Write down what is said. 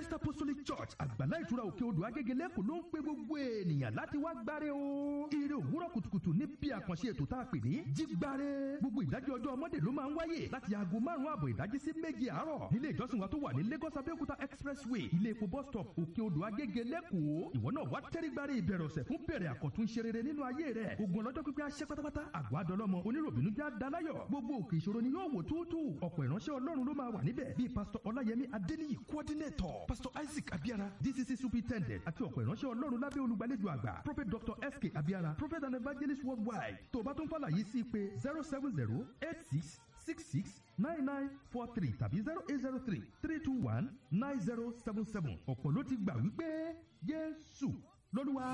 christ apostolic church àgbàlá ìtura òkè odò agége lẹ́kọ̀ọ́ ló ń pe gbogbo ènìyàn láti wá gbáre o. ire òwúrọ̀ kùtùkùtù ní bí àkànṣe ètò tá a pè ní jígbáre. gbogbo ìdájọ́ ọjọ́ ọmọdé ló máa ń wáyé láti aago márùn-ún àbọ̀ ìdájí sí méje àárọ̀ nílé ìjọsìn wa tó wà ní lagos abẹ́òkúta expressway ilé epo bus stop òkè odò agége lẹ́kọ̀ọ́ ìwọ náà wá tẹ́rígbáre ìbẹ̀rẹ̀ ọ̀sẹ̀ fún bẹ̀rẹ̀ àkọ́tún ṣe rere nínú ayé rẹ̀ ogun ọlọ́jọ́ pípẹ́ aṣẹ́ pátápátá àgọ́ adọ́lọ́mọ oníròbìnú já dalayọ̀ gbogbo òkè ìṣòro ni yóò wò túútú ọ̀pọ̀ ìránṣẹ́ ọlọ́run ló máa wà níbẹ̀ bíi pásítọ̀ ọláyẹmí adéníyì coordinator pásítọ̀ isaac abiara dcc superintendent àti ọ̀pọ̀ ìránṣẹ́ ọlọ́run lábẹ́ olùgbàlejò àgbà prophet dr sk abiara prophet and evangelist worldwide tó o bá tún fàlàyé sí pé zero seven zero eight six six six nine nine four three tàbí zero eight zero three three two one nine zero seven seven ọ̀pọ̀ ló ti gbà wípé jésù lọ́lúwa.